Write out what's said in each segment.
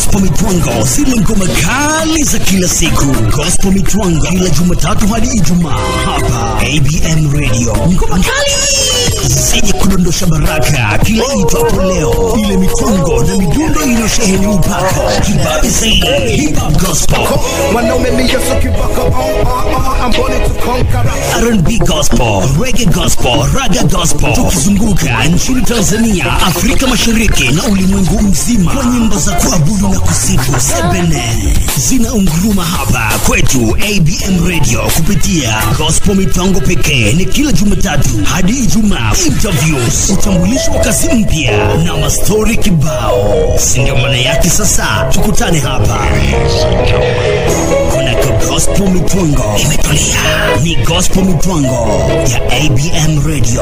gospel mitwango zile ngoma kali za kila siku gospel mitwango kila jumatatu hadi ijumaa hapa abm radio ngoma kali zenye kudondosha baraka kila itwapo leo ile mitwango na midundo iliyosheheni upako kibabe zaidi hip hop gospel Wanaume mi Yesu kibaka on on on I'm born to conquer R&B gospel, reggae gospel, raga gospel, tukizunguka nchini Tanzania, Afrika Mashariki na ulimwengu mzima kwa nyimbo za kuabudu na kusifu sebene zinaunguruma hapa kwetu ABM Radio kupitia gospel mipango pekee. Ni kila Jumatatu hadi Ijumaa, interviews, utambulisho wa kazi mpya na mastori kibao, si ndio maana yake? Sasa tukutane hapa kunako gospel mitwango imetulia ni gospel mitwango ya abm radio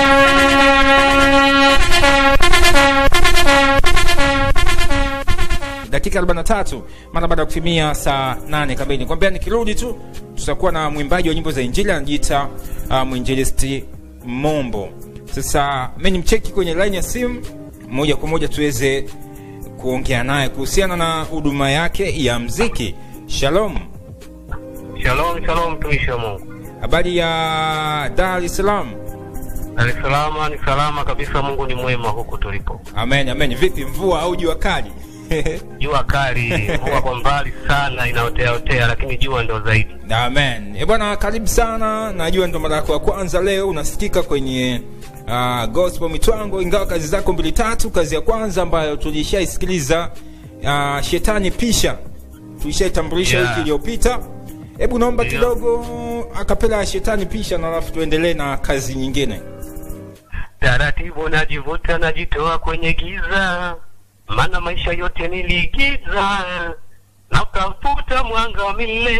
dakika 43 mara baada ya kutimia saa 8 kamili kwambia nikirudi tu tutakuwa na mwimbaji wa nyimbo za injili anajiita uh, mwinjilisti mombo sasa mi ni mcheki kwenye line ya simu moja kwa moja tuweze kuongea naye kuhusiana na huduma yake ya mziki shalom Shalom, shalom mtumishi wa Mungu. habari ya dar es salaam Dar es Salaam ni salama kabisa, Mungu ni mwema huku tulipo. amen amen vipi mvua au jua kali Jua kali, mvua kwa mbali sana inaotea otea, lakini jua ndo zaidi. amen e bwana karibu sana najua ndo mara yako ya kwanza leo unasikika kwenye uh, gospel mitwango ingawa kazi zako mbili tatu kazi ya kwanza ambayo tulishaisikiliza uh, shetani pisha tulishaitambulisha Yeah. wiki iliyopita hebu naomba Ndio. kidogo akapela ya shetani pisha na alafu tuendelee na kazi nyingine Taratibu najivuta, najitoa kwenye giza, maana maisha yote niliigiza, natafuta mwanga wa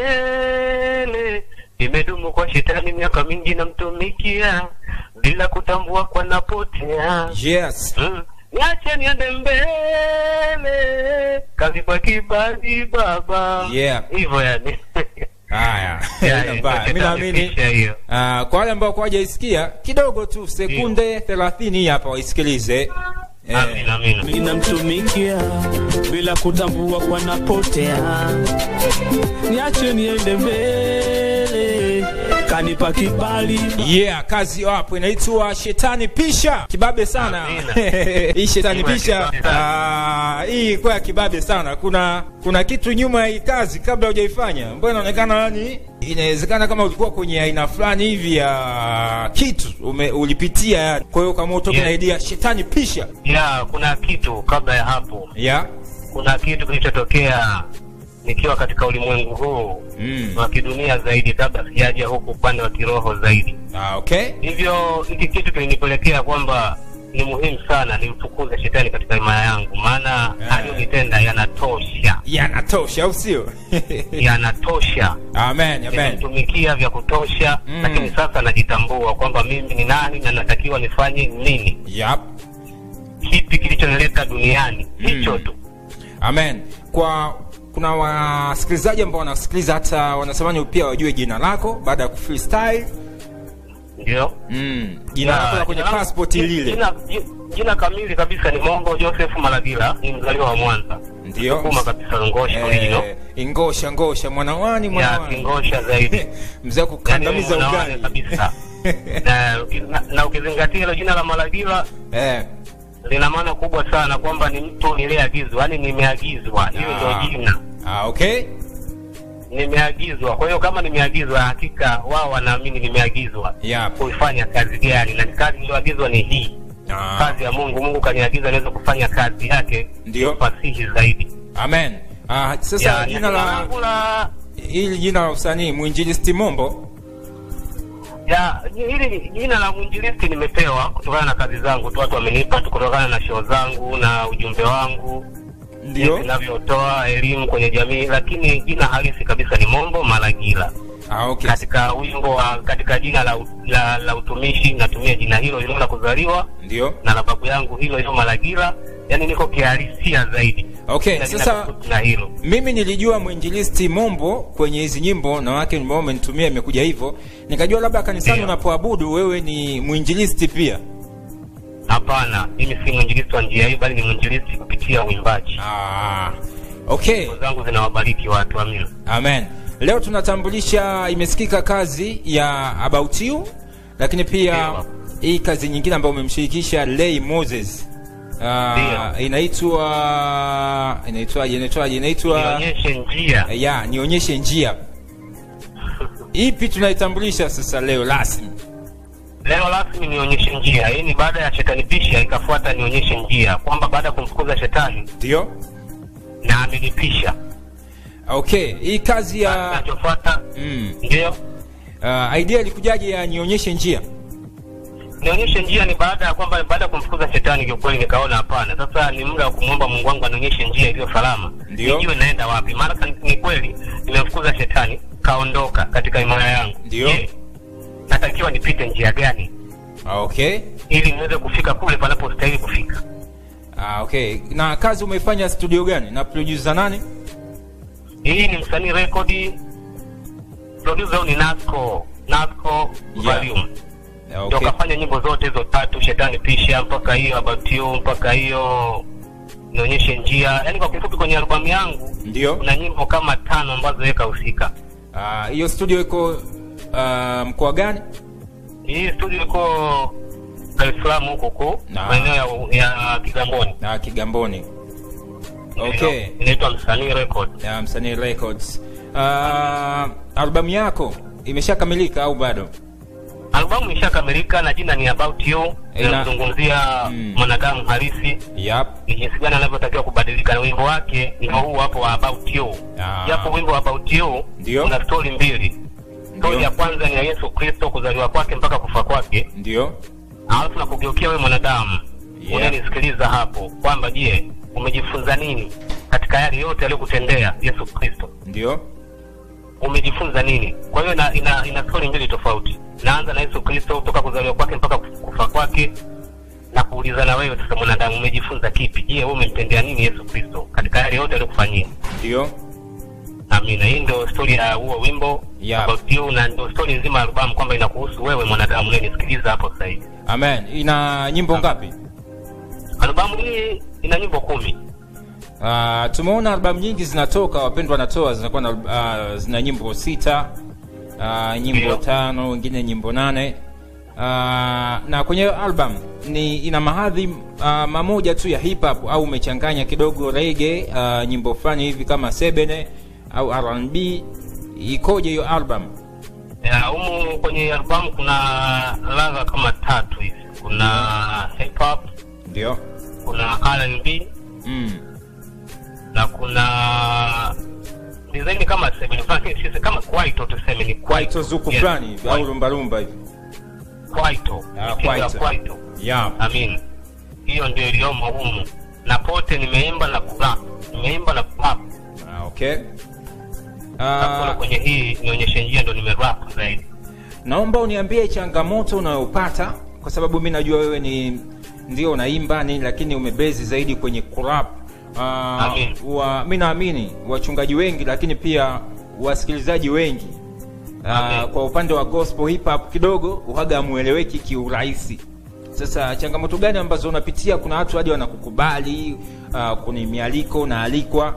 milele. Nimedumu kwa shetani miaka mingi, namtumikia bila kutambua kwa napotea. yes Mm. Niache niende mbele, kazi kwa kibali baba. Yeah. Hivyo yani. haya Yeah, Haina mbaya. ndio mi naamini shetani pisha hiyo. uh, kwa wale ambao kwajaisikia kidogo tu sekunde thelathini hii hapa waisikilize Eh, Amina, amina. ninamtumikia bila kutambua kwa napotea, niache niende mbele, kanipa kibali yeah kazi hapo inaitwa shetani pisha kibabe sana Amina. hii shetani Kibabe pisha sana. ah, hii kwa ya kibabe sana kuna kuna kitu nyuma ya hii kazi kabla hujaifanya ambayo inaonekana yani inawezekana kama ulikuwa kwenye aina fulani hivi ya kitu ume, ulipitia yani kwa hiyo kama utoke Yeah. na idea shetani pisha Ya, kuna kitu kabla ya hapo, yeah kuna kitu kilichotokea nikiwa katika ulimwengu huu mm. wa kidunia zaidi, kabla sijaja huku upande wa kiroho zaidi. ah, okay Hivyo hiki kitu kilinipelekea kwamba ni muhimu sana nimfukuze shetani katika imaya yangu, maana Yeah. aliyonitenda yanatosha, yanatosha au sio yanatosha. amen amen Nimemtumikia vya kutosha, Mm. lakini sasa najitambua kwamba mimi ni nani na natakiwa nifanye nini, yep. kipi kilichonileta duniani, hicho tu. amen kwa kuna wasikilizaji ambao wanasikiliza hata wanatamani pia wajue jina lako baada ya kufreestyle Ndio mm. jina Na, lako la kwenye jina langu- passport lile Jina, ji- jina kamili kabisa ni Mongo Joseph Malagila, ni mzaliwa wa Mwanza, ndio kuma kabisa Ngosha original eh, ingosha ngosha mwanawani ya mwanawani Kingosha zaidi mzee wa kukandamiza Yaani unaona ugali kabisa na, na, na ukizingatia hilo jina la Malagila eh, lina maana kubwa sana kwamba ni mtu niliyeagizwa, yaani nimeagizwa, hiyo Ah. ndio jina ah, okay nimeagizwa. Kwa hiyo kama nimeagizwa, hakika wao wanaamini nimeagizwa yep. kuifanya kazi gani, na kazi niliyoagizwa ni hii ah, kazi ya Mungu. Mungu kaniagiza niweze kufanya kazi yake ndio fasihi zaidi. amen ah, sasa Ya, jina na la langu la hili jina la usanii mwinjilisti mombo ya hili jina la mwinjilisti nimepewa kutokana na kazi zangu tu, watu wamenipa tu kutokana na show zangu na ujumbe wangu ndio jinsi ninavyotoa elimu kwenye jamii, lakini jina halisi kabisa ni Mombo Malagila. ah, okay Katika wimbo wa katika jina la, la, la utumishi natumia jina hilo hilo la kuzaliwa ndio na la babu yangu hilo hilo Malagila, yani niko kihalisia zaidi okay Na jina sasa tofauti na hilo mimi nilijua mwinjilisti mombo kwenye hizi nyimbo na wake ambao umenitumia imekuja hivyo nikajua labda kanisani Ndio. unapoabudu wewe ni mwinjilisti pia Hapana, mimi si mwinjilisti wa njia hii, bali ni mwinjilisti kupitia uimbaji. ah, okay nyimbo zangu zinawabariki watu amina amen leo tunatambulisha imesikika kazi ya about you lakini pia Ndio. hii kazi nyingine ambayo umemshirikisha lay moses uh, Ndio. inaitwa inaitwaje inaitwaje inaitwa nionyeshe njia ya nionyeshe njia ipi tunaitambulisha sasa leo rasmi leo rasmi nionyeshe njia hii ni baada ya shetani pisha ikafuata nionyeshe njia kwamba baada ya kumfukuza shetani ndio na amenipisha okay hii kazi ya kinachofuata mm, ndio uh, idea ilikujaje ya nionyeshe njia nionyeshe njia ni baada ya kwamba baada ya kumfukuza shetani kiukweli nikaona hapana sasa ni muda wa kumwomba mungu wangu anionyeshe njia iliyo salama Ndio. nijue naenda wapi maana ka- ni kweli nimemfukuza shetani kaondoka katika imaya yangu Ndio. Je, natakiwa nipite njia gani Ah, okay ili niweze kufika kule panapostahili kufika ah, okay na kazi umeifanya studio gani na producer nani hii ni msanii rekodi producer huyu ni nasco nasco Yeah. volume Ah, ndio okay kafanya nyimbo zote hizo tatu shetani pisha mpaka hiyo about you mpaka hiyo nionyeshe njia yaani kwa kifupi kwenye albamu yangu ndio kuna nyimbo kama tano ambazo yeye kahusika Ah, hiyo studio iko ah, mkoa gani hii studio iko dar es salaam huko huko Na. maeneo ya, ya kigamboni na kigamboni okay inaitwa msanii record ya msanii records uh, albamu yako imeshakamilika au bado albamu ishakamilika na jina ni about you Ina- inamzungumzia Mm. mwanadamu halisi yep. ni jinsi gani anavyotakiwa kubadilika na wimbo wake ndio huu hapo wa about you Ah. japo wimbo wa about you Ndio. una stori mbili stori Ndio. ya kwanza ni ya yesu kristo kuzaliwa kwake mpaka kufa kwake ndio alafu na kugeukia wewe mwanadamu Yeah. unanisikiliza hapo kwamba je umejifunza nini katika yale yote aliyokutendea yesu kristo ndio umejifunza nini kwa hiyo ina, ina, ina stori mbili tofauti naanza na yesu kristo toka kuzaliwa kwake mpaka kufa kwake na kuuliza na wewe sasa mwanadamu umejifunza kipi je wewe umemtendea nini yesu kristo katika yale yote aliyokufanyia ndio amina hii ndio stori ya huo wimbo Yeah. about you na ndio stori nzima ya albamu kwamba inakuhusu wewe mwanadamu unayenisikiliza hapo sasa hivi amen ina nyimbo ngapi albamu hii ina nyimbo kumi uh, tumeona albamu nyingi zinatoka wapendwa wanatoa zinakuwa na uh, zina nyimbo sita uh, nyimbo Ndio. tano wengine nyimbo nane uh, na kwenye album ni ina mahadhi uh, mamoja tu ya hip hop au umechanganya kidogo rege uh, nyimbo fulani hivi kama sebene au rnb ikoje hiyo album ya humu kwenye albamu kuna ladha kama tatu hivi kuna hip hop ndio kuna R&B mm. na kuna design kama seven fulani, sisi kama kwaito tuseme ni kwaito zuku Yes, fulani hivi au kwaito. lumbalumba hivi kwaito Ah, Mitindo ya kwaito. kwaito yeah. amin hiyo ndio iliyomo humu na pote nimeimba na kurap nimeimba na kurap ah, okay uh, uh, kwenye hii nionyeshe njia ndo nimerap zaidi naomba uniambie changamoto unayopata kwa sababu mi najua wewe ni ndio unaimba nini lakini umebezi zaidi kwenye kurap Amin. uh, wa, mi naamini wachungaji wengi lakini pia wasikilizaji wengi uh, Amin. kwa upande wa gospel hip hop kidogo uhaga amueleweki kiurahisi sasa changamoto gani ambazo unapitia kuna watu hadi wanakukubali uh, kuni mialiko unaalikwa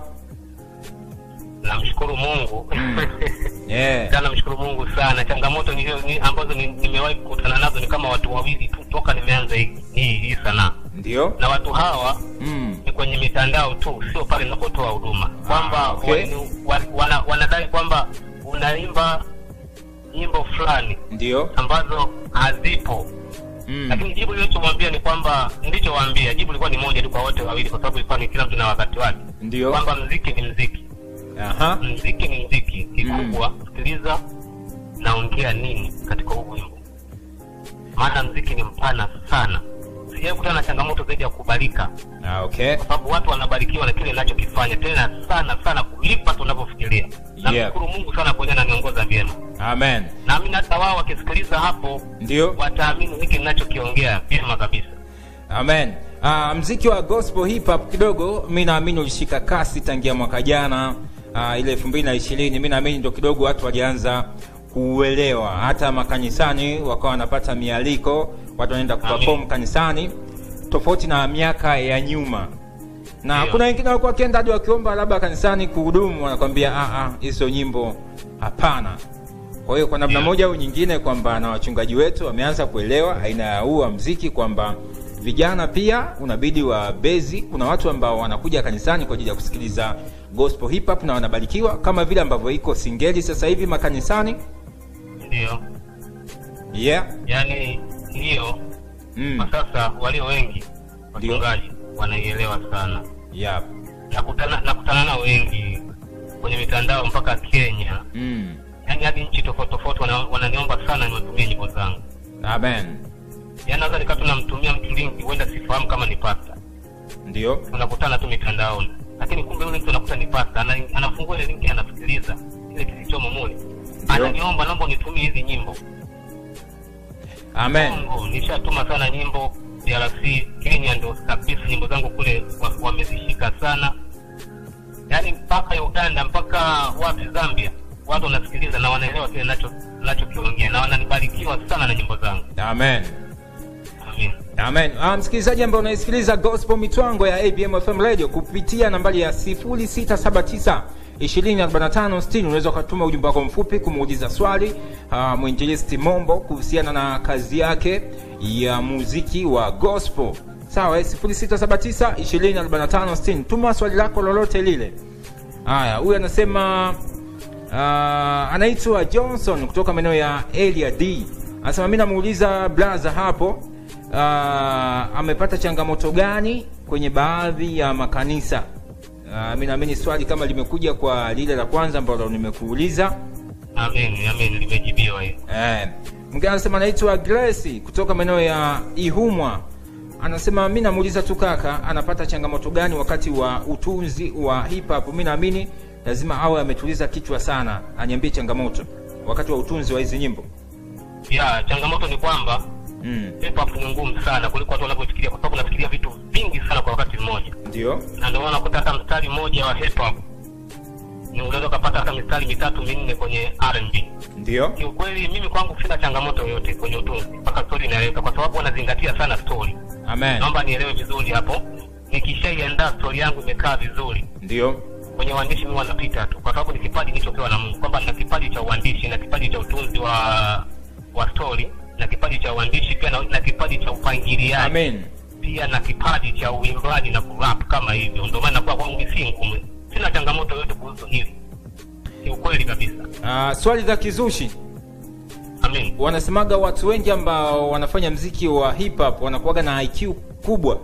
namshukuru mungu yeah. sana namshukuru mungu sana changamoto ni, ni, ambazo ni- nimewahi kukutana nazo ni kama watu wawili tu toka nimeanza hii hii hii sanaa ndio na watu hawa mm. ni kwenye mitandao tu sio pale ninapotoa huduma kwamba okay. wani- wa- wana, wanadai kwamba unaimba nyimbo fulani ndio ambazo hazipo mm. lakini jibu lilichomwambia ni kwamba nilichowaambia jibu lilikuwa ni moja tu kwa wote wawili kwa sababu ilikuwa ni kila mtu na wakati wake ndio kwamba mziki ni mziki Aha. mziki ni mziki kikubwa sikiliza naongea nini katika huu wimbo maana mziki ni mpana sana sijawai kutana na changamoto zaidi ya kukubalika Ah, okay. kwa sababu watu wanabarikiwa na kile ninachokifanya tena sana sana kulipa tunavyofikiria namshukuru mungu sana kwenye ananiongoza vyema Amen. naamini hata wao wakisikiliza hapo Ndio. wataamini hiki ninachokiongea vyema kabisa Amen. Uh, mziki wa gospel hip hop kidogo mi naamini ulishika kasi tangia mwaka jana uh, ile elfu mbili na ishirini mi naamini ndo kidogo watu walianza kuuelewa hata makanisani wakawa wanapata mialiko watu wanaenda kuperform Amen. kanisani tofauti na miaka ya nyuma na Ndio. kuna wengine walikuwa wakienda hadi wakiomba labda kanisani kuhudumu wanakwambia "Ah, ah, hizo nyimbo hapana kwa hiyo kwa namna Ndio. moja au nyingine kwamba na wachungaji wetu wameanza kuelewa aina ya huu wa mziki kwamba vijana pia unabidi wa bezi kuna watu ambao wanakuja kanisani kwa ajili ya kusikiliza gospel hip hop na wanabarikiwa kama vile ambavyo iko singeli sasa hivi makanisani ndio yeah yaani hiyo mm. kwa sasa walio wengi Ndio. wachungaji wanaielewa sana yeah nakutana nakutana nao wengi kwenye mitandao mpaka kenya mm. yaani hadi nchi tofauti tofauti wana- wananiomba sana niwatumie nyimbo zangu amen yaani naweza nikaa tunamtumia mtu linki huenda sifahamu kama ni pasta ndio tunakutana tu mitandaoni lakini kumbe yule mtu anakuta ni pasta ana, anafungua ile linki anasikiliza kile kilichomo mule ananiomba naomba unitumie hizi nyimbo amen Kongo nishatuma sana nyimbo DRC Kenya ndo kabisa nyimbo zangu kule wa- wamezishika sana yaani mpaka Uganda mpaka wapi Zambia watu wanasikiliza na wanaelewa kile nacho nachokiongea na wananibarikiwa sana na nyimbo zangu amen amin amen ah, msikilizaji ambaye unaisikiliza gospel mitwango ya abm fm radio kupitia nambari ya 0679 245 unaweza ukatuma ujumbe wako mfupi kumuuliza swali uh, mwinjilisti mombo kuhusiana na kazi yake ya muziki wa gospel sawa eh, 0679 245 tuma swali lako lolote lile haya huyu anasema uh, anaitwa johnson kutoka maeneo ya elia d anasema mi namuuliza blaza hapo uh, amepata changamoto gani kwenye baadhi ya makanisa uh, mi naamini swali kama limekuja kwa lile la kwanza ambalo nimekuuliza amin amin limejibiwa hiyo Eh, mwingine anasema anaitwa Grace kutoka maeneo ya Ihumwa. Anasema mi namuuliza tu kaka, anapata changamoto gani wakati wa utunzi wa hip hop? Mi naamini lazima awe ametuliza kichwa sana, aniambie changamoto wakati wa utunzi wa hizi nyimbo. ya changamoto ni kwamba Mm, hip hop ni ngumu sana kuliko watu wanavyofikiria kwa sababu unafikiria vitu vingi sana kwa wakati mmoja ndio. na ndio maana unakuta hata mstari mmoja wa hip hop ni unaweza ukapata hata mistari mitatu minne kwenye R&B. Ndio. Kiukweli mimi kwangu sina changamoto yoyote kwenye utunzi mpaka story inaeleweka, kwa sababu wanazingatia sana story. Amen. Naomba nielewe vizuri hapo, nikishaiandaa story yangu imekaa vizuri Ndio. kwenye uandishi mimi wanapita tu, kwa sababu ni kipaji nilichopewa na Mungu, kwamba nina kipaji cha uandishi na kipaji cha utunzi wa wa story na kipaji cha uandishi pia na, na kipaji cha upangiliaji Amen. pia na kipaji cha uimbaji na kurap kama hivyo. Ndio maana kwa kwangu mimi si ngumu, sina changamoto yoyote kuhusu hili, ni ukweli kabisa. Uh, swali za kizushi Amin. wanasemaga watu wengi ambao wanafanya mziki wa hip hop wanakuwaga na IQ kubwa.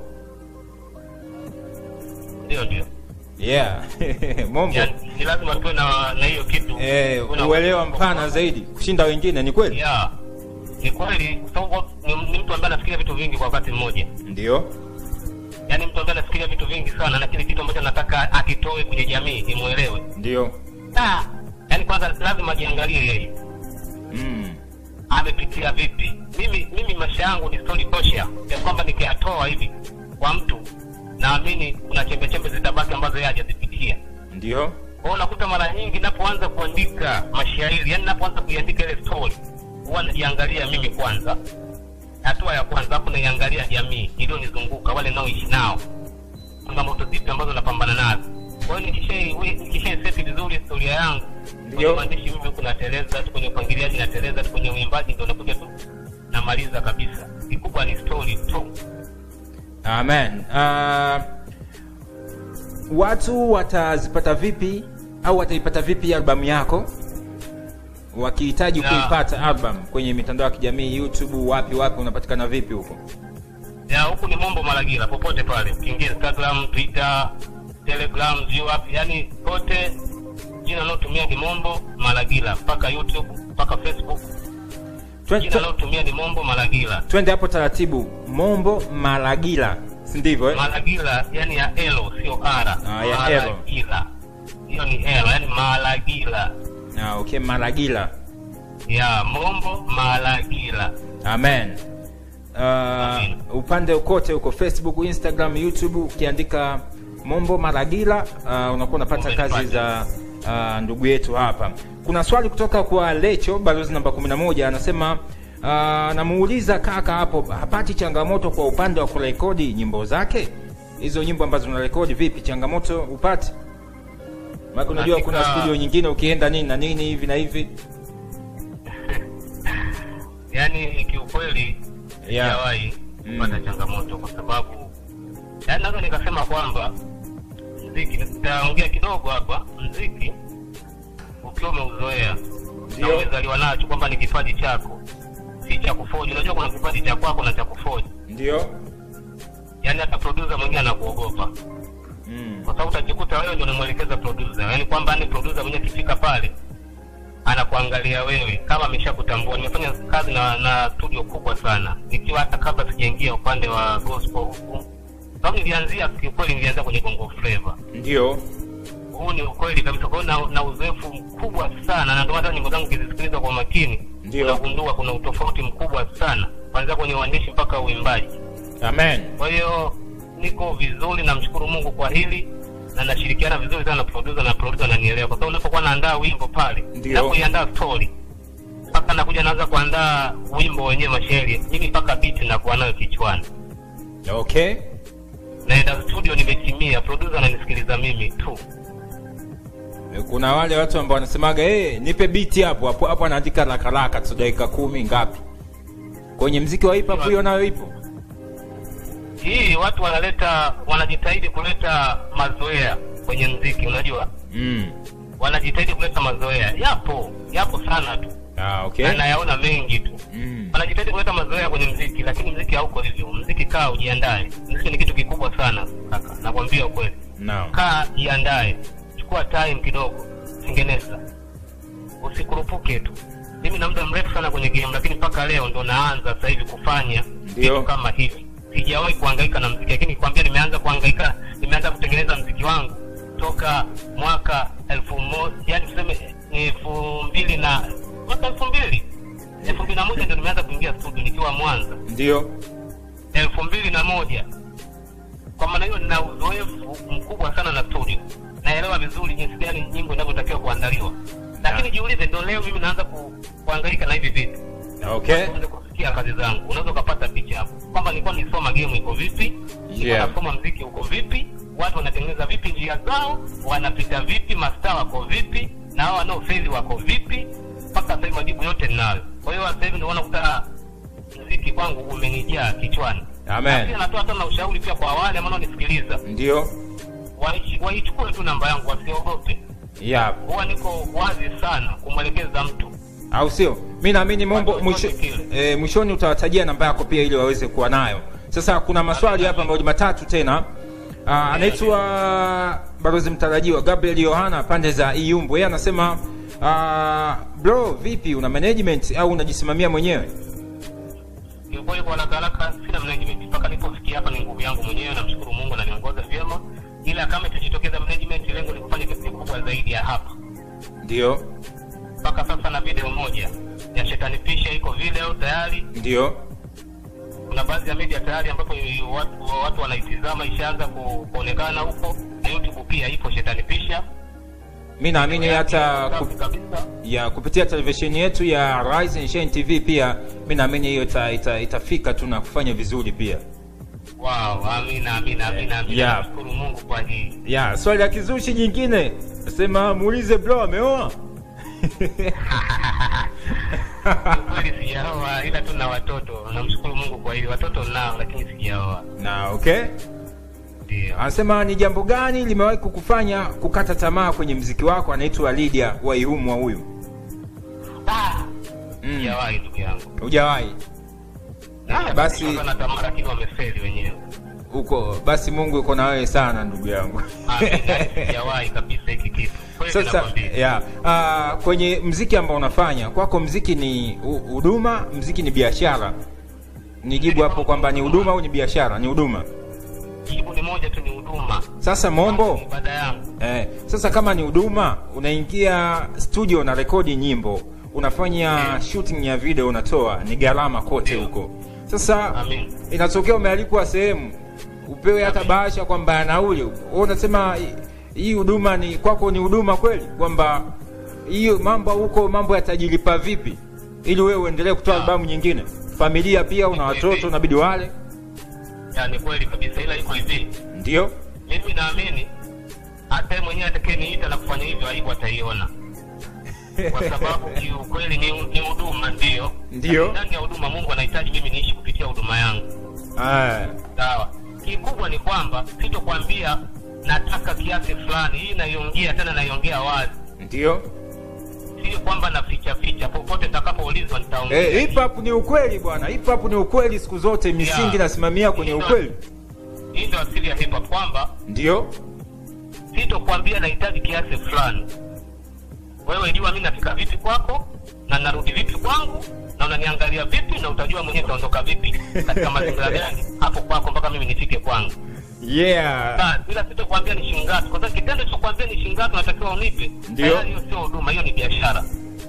Ndio, ndio, Yeah. Mombo. yani ni lazima tuwe na na hiyo kitu Eh, Tuwe na- uelewa mpana zaidi kushinda wengine, ni kweli? Yeah, ni kweli, kwa sababu ni, ni mtu ambaye anafikiria vitu vingi kwa wakati mmoja. Ndio. Yaani mtu ambaye anafikiria vitu vingi sana, na kile kitu ambacho anataka akitoe kwenye jamii imuelewe. Ndio. Ah, yaani kwanza lazima ajiangalie yeye Mm. amepitia vipi. Mimi mimi maisha yangu ni story tosha ya kwamba nikiyatoa hivi kwa mtu, naamini kuna chembe chembe zitabaki ambazo yeye hajazipitia. Ndio. Kwa hiyo unakuta mara nyingi napoanza kuandika mashairi, yani napoanza kuiandika ile story, huwa najiangalia mimi kwanza, hatua ya kwanza, hapo naiangalia jamii iliyonizunguka, wale naoishi nao, changamoto zipi ambazo napambana nazo. Kwa hiyo nikishai we- nikishai seti vizuri historia yangu Ndio. kwenye maandishi, mimi huku nateleza tu, kwenye upangiliaji nateleza tu, kwenye uimbaji ndio nakuja tu namaliza kabisa. Kikubwa ni story tu. Amen. Uh, watu watazipata vipi au wataipata vipi albamu yako wakihitaji Yeah. kuipata album kwenye mitandao ya kijamii YouTube, wapi wapi, unapatikana vipi huko? ya huku ni Mombo Malagira, popote pale, ukiingia Instagram, Twitter, Telegram, sijui wapi, yani pote jina naotumia ni Mombo Malagira, mpaka YouTube mpaka Facebook, Twe- jina twe- naotumia ni Mombo Malagira. Twende hapo taratibu. Mombo Malagila, si ndivyo eh? Malagira yani ya elo, sio ara. Ah, ya elo. Malagira hiyo ni elo, yani Malagira Ah, okay, Malagila. ya Mombo Malagira. Amen. Uh, upande kote huko Facebook, Instagram, YouTube ukiandika Mombo Maragila uh, unakuwa unapata Umenipata. kazi za uh, ndugu yetu hapa. Kuna swali kutoka kwa Lecho balozi namba 11 anasema uh, namuuliza kaka hapo hapati changamoto kwa upande wa kurekodi nyimbo zake hizo nyimbo ambazo unarekodi vipi changamoto upate maana unajua kuna Katika- studio nyingine ukienda nini na nini hivi na hivi yaani kiukweli Yeah. sijawahi Mm. kupata changamoto kwa sababu yaani naweza nikasema kwamba mziki nitaongea kidogo hapa mziki ukiwa umeuzoea na Ndio. umezaliwa nacho kwamba ni kipaji chako si cha kufoji unajua kuna kipaji cha kwako na cha kufoji ndio yaani hata producer mwingine anakuogopa mm. kwa sababu utajikuta wewe ndio unamwelekeza producer yaani kwamba ni producer mwenyewe akifika pale anakuangalia wewe kama ameshakutambua nimefanya kazi na na studio kubwa sana nikiwa hata kabla sijaingia upande wa gospel huku sababu nilianzia kiukweli nilianzia kwenye bongo flavor ndio huu ni ukweli kabisa kwa hiyo na, na uzoefu mkubwa sana na ndio hata nyimbo zangu ukizisikiliza kwa makini Ndio. unagundua kuna utofauti mkubwa sana kuanzia kwenye uandishi mpaka uimbaji amen kwa hiyo niko vizuri namshukuru mungu kwa hili na nashirikiana vizuri sana na producer na producer ananielewa kwa sababu unapokuwa naandaa wimbo pale Ndio. napoiandaa story mpaka nakuja naanza kuandaa wimbo wenyewe mashairi mimi mpaka beat nakuwa nayo kichwani okay naenda studio nimetimia producer ananisikiliza mimi tu kuna wale watu ambao wanasemaga hey, nipe biti hapo hapo hapo anaandika haraka haraka tu dakika kumi ngapi kwenye mziki wa hip hop hiyo nayo ipo hii watu wanaleta wanajitahidi kuleta mazoea kwenye mziki unajua mm. wanajitahidi kuleta mazoea yapo yapo sana tu ah, okay na nayaona mengi tu mm. wanajitahidi kuleta mazoea kwenye mziki lakini mziki hauko hivyo mziki kaa ujiandae mziki ni kitu kikubwa sana kaka nakwambia ukweli Naam. kaa jiandae chukua time kidogo tengeneza usikurupuke tu mimi na muda mrefu sana kwenye game lakini mpaka leo ndo naanza sasa hivi kufanya Ndio. vitu kama hivi sijawahi kuhangaika na mziki lakini kwambia nimeanza kuhangaika nimeanza kutengeneza mziki wangu toka mwaka elfu moja yani tuseme elfu mbili na mwaka elfu mbili elfu mbili na moja ndo nimeanza kuingia studio nikiwa mwanza ndio elfu mbili na moja kwa maana hiyo nina uzoefu mkubwa sana na studio naelewa vizuri jinsi gani nyimbo inavyotakiwa kuandaliwa lakini jiulize ndo leo mimi naanza ku, kuangaika na hivi vitu okay uanze kusikia kazi zangu unaweza ukapata picha hapo kwamba nilikuwa nisoma game iko vipi nilikuwa Yeah. nasoma mziki uko vipi watu wanatengeneza vipi njia zao wanapita vipi mastaa wako vipi na hao wanaofeli wako vipi mpaka sasa hivi majibu yote ninayo kwa hiyo sasa hivi ndio unakuta mziki kwangu umenijaa kichwani Amen. Na pia natoa hata na ushauri pia kwa wale ambao wanaonisikiliza ndio Waichi- waichukue tu namba yangu wasiogope yeah. huwa niko wazi sana kumwelekeza mtu au sio mi naamini mombo Watu mwisho, wote kile. e, mwishoni utawatajia namba yako pia ili waweze kuwa nayo sasa kuna maswali hapa ambayo matatu tena Ah, anaitwa barozi mtarajiwa gabriel yohana pande za iumbu yeye anasema ah, bro vipi una management au unajisimamia mwenyewe kiukweli kwa haraka haraka sina management mpaka nilipofikia hapa ni nguvu yangu mwenyewe namshukuru mungu ananiongoza vyema ila kama itajitokeza management lengo ni kufanya kitu kikubwa zaidi ya hapa ndio mpaka sasa na video moja ya shetani pisha iko video tayari ndio kuna baadhi ya media tayari ambapo watu, watu wanaitizama ishaanza ku, kuonekana huko na youtube pia ipo shetani pisha mi naamini hata Safi kup, kabisa ya kupitia televisheni yetu ya Rise and Shine TV pia mi naamini hiyo ita, ita, itafika tu na kufanya vizuri pia wow amina amina amina amina Yeah. nashukuru mungu kwa hii ya swali la kizushi jingine nasema muulize bro ameoa kweli sijaoa ila tu na watoto namshukuru mungu kwa hili watoto nao lakini sijaoa na okay ndio anasema ni jambo gani limewahi kukufanya kukata tamaa kwenye mziki wako anaitwa lidia waihumwa huyu Ah, Mm. sijawahi ndugu yangu hujawahi Ah, basi na tamaa lakini wamefeli wenyewe huko basi mungu yuko na wewe sana ndugu yangu Amina, sijawahi kabisa hiki kitu kweli sasa nakwambia ya uh, kwenye mziki ambao unafanya kwako mziki ni hu- huduma mziki ni biashara nijibu hapo kwamba ni huduma au ni biashara ni huduma jibu ni moja tu ni huduma sasa mombo Ni ibada yangu eh, sasa kama ni huduma unaingia studio na rekodi nyimbo unafanya shooting ya video unatoa ni gharama kote huko sasa Amin. inatokea umealikwa sehemu upewe hata bahasha kwamba ya nauli wewe unasema hii- hii huduma ni kwako ni huduma kweli kwamba hiyo mambo huko mambo yatajilipa vipi ili wewe uendelee kutoa albamu nyingine familia pia una watoto unabidi wale Ya, ni kweli kabisa ila iko hivi ndio mimi naamini hata yeye mwenyewe atakayeniita na kufanya hivyo aibu ataiona kwa sababu kiukweli ni ni huduma ndio Ndio. Lakini ndani ya huduma mungu anahitaji mimi niishi kupitia huduma yangu Ah, sawa kikubwa ni kwamba sitokwambia nataka kiasi fulani hii naiongea tena naiongea wazi ndio sio kwamba naficha ficha popote nitakapoulizwa nitaongea Eh, hip hop ni ukweli bwana hip hop ni ukweli siku zote misingi Yeah. nasimamia kwenye Ndio. ukweli hii ndio asili ya hip hop kwamba ndio sitokwambia nahitaji kiasi fulani wewe jua mi nafika vipi kwako na narudi vipi kwangu na unaniangalia vipi na utajua mwenyewe utaondoka vipi katika mazingira gani hapo kwako mpaka mimi nifike kwangu yeah Sasa, ila sitokwambia ni shingapi kwa sababu kitendo cha kuambia ni shingapi unatakiwa unipe Ndio. tayari hiyo sio huduma hiyo ni biashara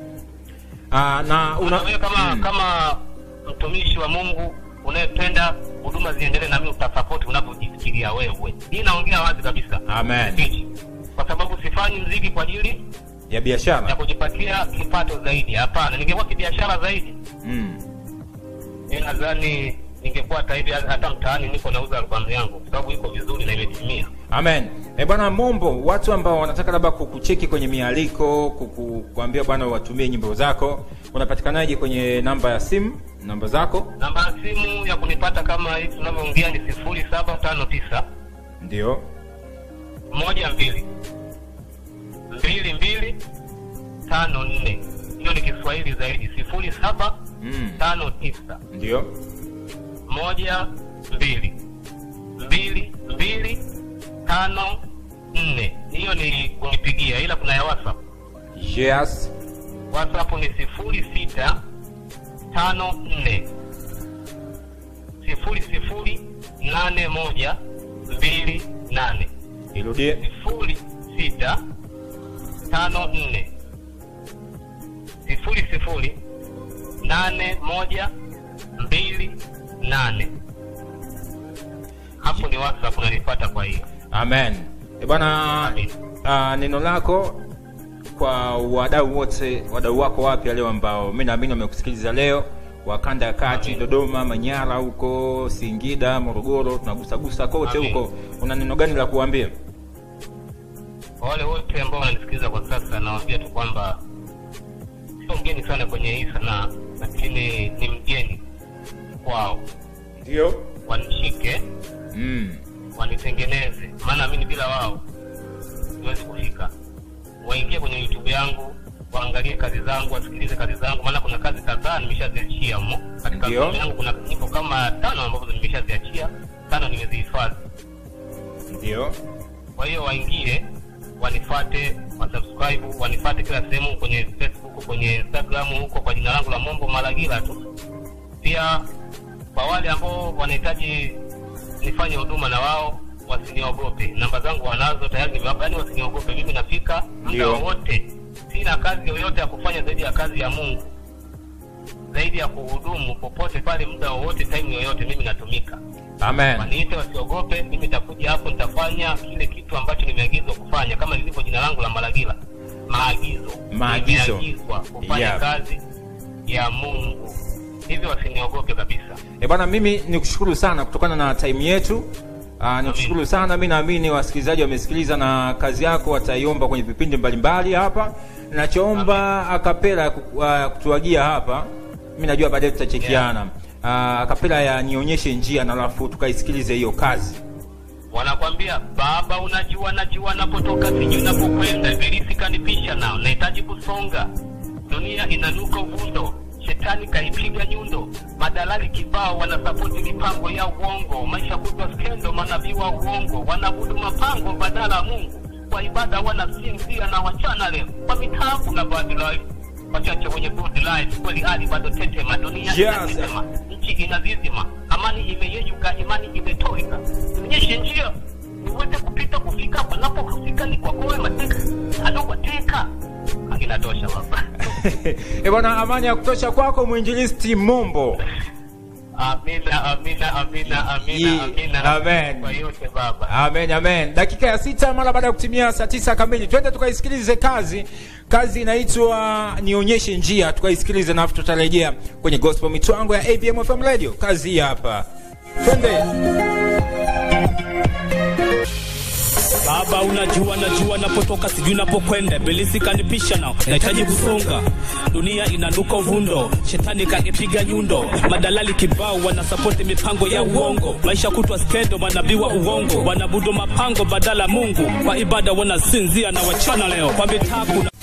Ah, na una una wewe kama Mm. kama mtumishi wa mungu unayependa huduma ziendelee na mimi utasapoti unavyojifikiria wewe hii naongea wazi kabisa Amen. Speech. kwa sababu sifanyi mziki kwa ajili ya ya biashara kujipatia kipato zaidi hapana ningekuwa kibiashara zaidi mm. mi nadhani ningekuwa hata hivi hata mtaani niko nauza albamu yangu kwa sababu iko vizuri na imetimia amen e bwana mombo watu ambao wanataka labda kukucheki kwenye mialiko kuku- kuambia bwana watumie nyimbo zako unapatikanaje kwenye namba ya simu namba zako namba ya simu ya kunipata kama hivi tunavyoongea ni sifuri saba tano tisa ndio moja mbili mbili mbili tano nne hiyo ni kiswahili zaidi sifuri saba mm. tano tisa ndio moja mbili mbili mbili tano nne hiyo ni kunipigia ila kuna ya whatsapp yes whatsapp ni sifuri sita tano nne sifuri sifuri nane moja mbili nane irudie sifuri sita tano nne sifuri sifuri nane moja mbili nane hapo ni whatsapp unanipata kwa hiyo amen e bwana Amen. uh, neno lako kwa wadau wote wadau wako wapya leo ambao mi naamini wamekusikiliza leo wakanda ya kati Amen. dodoma manyara huko singida morogoro tunagusagusa kote Amen. huko una neno gani la kuambia kwa wale wote ambao wananisikiliza kwa sasa nawaambia tu kwamba sio mgeni sana kwenye hii sanaa lakini ni mgeni kwao ndio wanishike mm. wanitengeneze maana mimi bila wao siwezi kufika waingie kwenye youtube yangu waangalie kazi zangu wasikilize kazi zangu maana kuna kazi kadhaa nimeshaziachia mo katika Ndio. albamu yangu kuna nyimbo kama tano ambazo nimeshaziachia tano nimezihifadhi ndio kwa hiyo waingie wanifate wasubscribe wanifate kila sehemu kwenye facebook kwenye instagram huko kwa jina langu la mombo malagila tu pia kwa wale ambao wanahitaji nifanye huduma na wao wasiniogope namba zangu wanazo tayari nimewapa yani wasiniogope mimi nafika muda Ndio. wowote sina kazi yoyote ya kufanya zaidi ya kazi ya mungu zaidi ya kuhudumu popote pale muda wowote time yoyote mimi natumika amen waniite wasiogope mimi nitakuja hapo nitafanya kile kitu ambacho nimeagizwa kufanya kama lilivyo jina langu la malagila maagizo Maagizo. Nimeagizwa kufanya Yeah. kazi ya mungu hivyo wasiniogope kabisa e bwana mimi nikushukuru sana kutokana na time yetu Uh, nikushukuru sana mi naamini wasikilizaji wamesikiliza na kazi yako wataiomba kwenye vipindi mbalimbali hapa nachoomba akapela ku- uh, kutuagia hapa mi najua baadaye tutachekiana yeah. uh, akapela ya nionyeshe njia na alafu tukaisikilize hiyo kazi wanakwambia baba unajua najua napotoka sijui napokwenda ibilisi kanipisha nao nahitaji kusonga dunia inanuka uvundo shetani kaipiga nyundo madalali kibao wanasapoti mipango ya uongo maisha kutwa skendo manabii wa uongo wanaabudu mapango badala ya mungu kwa ibada wanasinzia na wachana leo kwa mitambo na bad life wachache wenye good life kweli hali bado tetema dunia Yes. inazizima nchi inazizima amani imeyeyuka imani imetoweka onyeshe njia niweze kupita kufika panapofika ni kwako wewe mateka alokwateka inatosha baba e bwana amani ya kutosha kwako mwinjilisti mombo amina amina amina Ye- amina amina Amen. kwa yote baba amen amen dakika ya sita mara baada ya kutimia saa tisa kamili twende tukaisikilize kazi kazi inaitwa nionyeshe njia tukaisikilize nafu tutarejea kwenye gospel mitwango ya abm fm radio kazi hii hapa twende baba unajua najua napotoka sijui napokwenda belisi kanipisha nao nahitaji kusonga dunia inanuka uvundo shetani kanipiga nyundo madalali kibao wanasapoti mipango ya uongo maisha kutwa skendo manabii wa uongo wanabudu mapango badala mungu kwa ibada wanasinzia na wachana leo kwa mitabu na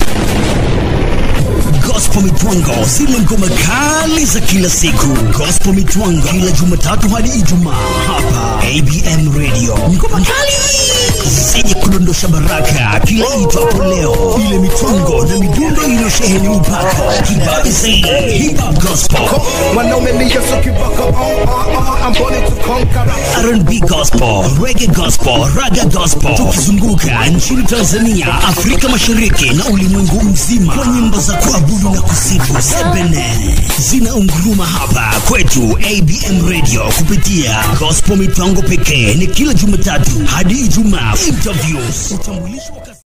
Gospel Mitwango, zile ngoma kali za kila siku. Gospel Mitwango kila Jumatatu hadi Ijumaa hapa ABM Radio. Ngoma kali zenye kudondosha baraka kila itwapo leo, ile mitwango na midundo iliyosheheni upako kibabe zaidi, hip hop gospel Mwanaume ni Yesu kibaka on on on I'm born to conquer R&B gospel, reggae gospel, raga gospel, tukizunguka nchini Tanzania, Afrika Mashariki na ulimwengu mzima kwa nyimbo za kuabudu na kusifu. Sebene zinaunguruma hapa kwetu ABM Radio kupitia gospel mipango pekee, ni kila Jumatatu hadi Ijumaa. Interviews, utambulisho wa